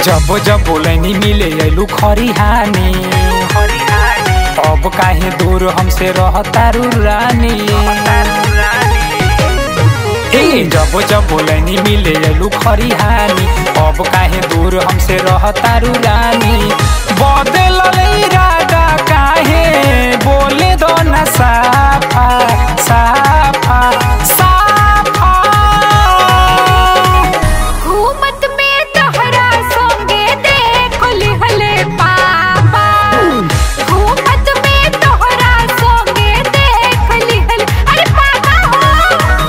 जब जब बोलनी मिले अइलू खरिहानी अब काहे दूर हमसे रहतारू रानी ए जब जब बोलनी मिले अइलू खरिहानी अब काहे दूर हमसे रहतारू रानी बदल इरादा काहे बोले दो ना साफा साफा साफा घूमत में तोहरा संगे देख लिहले पापा घूमत में तोहरा संगे देख लिहले अरे पापा हो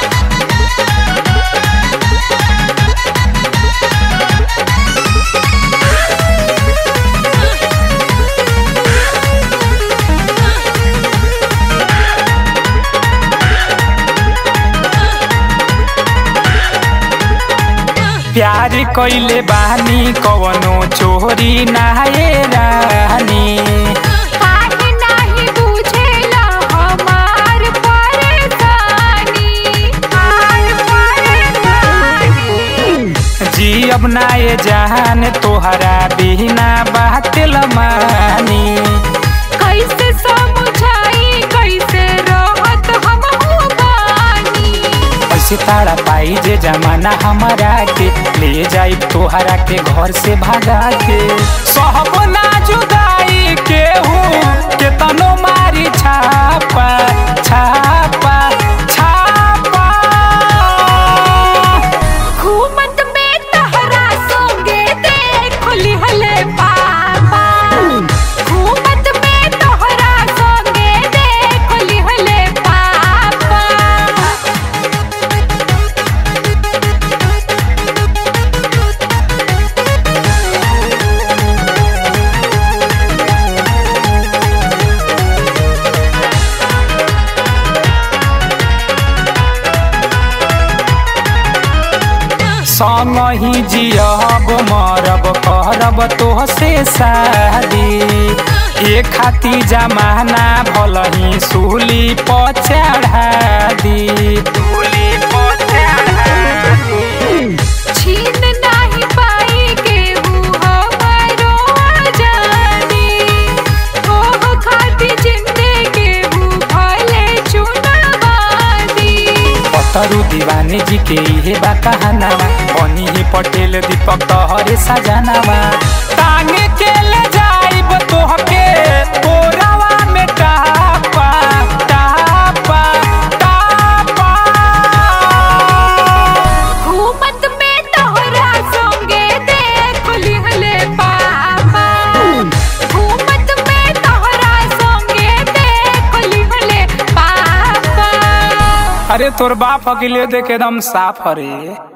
प्यार कइले बानी कवनो चोरी नाहे रानी काहे नाही बुझेला हमार परेशानी हमार परेशानी जी अब नाए जान तोहरा बिना बात मानी कैसे समझाई कैसे रहत हम बानी ऐसे तारा पाई जे जमाना हमारा के ले जाई तोहरा के घर से भगा के सहब ना जुदाई के हूँ के तनो मारी छापा छापा छापा घूमत में तहरा संगे देख लिहले पापा घूमत में तोहरा संगे देख लिहले पापा संग ही जियब मरब करब तोहसे शादी ए खाती जमाना भल ही सूली पचढ़ा दी सूली पचढ़ा दी छीन नाही पाई केहू हमारो आजादी ओह खाती जिंदे केहू भले चुनवादी पतरु दीवानी जी के इहे बा कहानावा बनी ही पटेल दीपक तोहरे सजनावा टांगे के ले जाइब तोहके कोरावा में टापा टापा टापा घूमत में तोहरा संगे देख लिहले पापा घूमत में तोहरा संगे देख लिहले पापा अरे तोर बाप अकेले देख एकदम साफ हरे